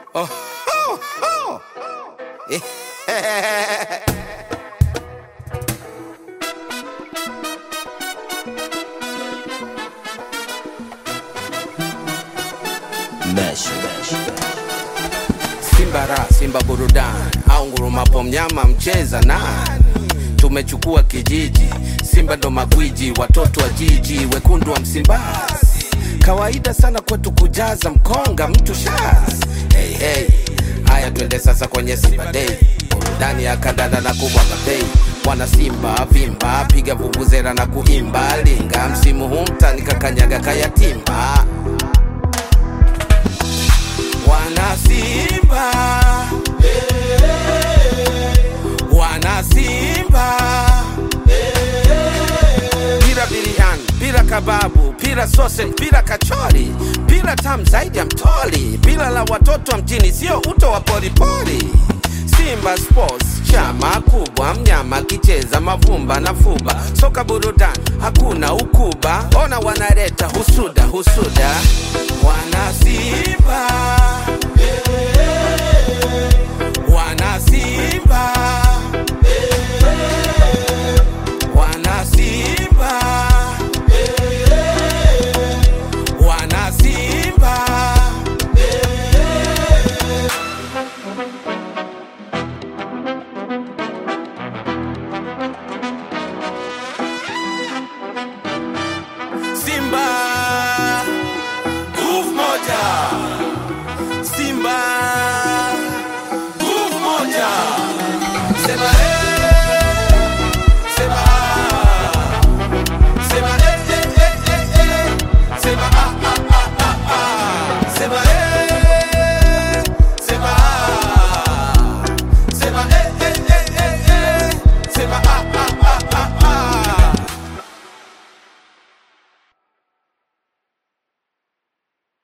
Oh, oh, oh. Simba ra, Simba burudani au ngurumapo mnyama mcheza nani? Tumechukua kijiji, Simba ndo magwiji, watoto wa jiji, wekundu wa Msimbazi. Kawaida sana kwetu kujaza mkonga mtu shaz. Hey, hey. Haya twende sasa kwenye Simba Day, burudani ya kandanda na kumwaga bei. Mwana Simba vimba, piga vuvuzela na kuimba, linga msimu huu mtani kakanyaga kayatimba. Wana Simba, wana Simba, bila biriani, bila kababu, bila sausage, bila kachori, bila tamu zaidi ya mtoli, bila la watoto wa mjini, sio uto wa polipoli. Simba Sports, chama kubwa, mnyama kicheza mavumba na fuba, soka burudani, hakuna ukuba, ona wanaleta husuda husuda, wana Simba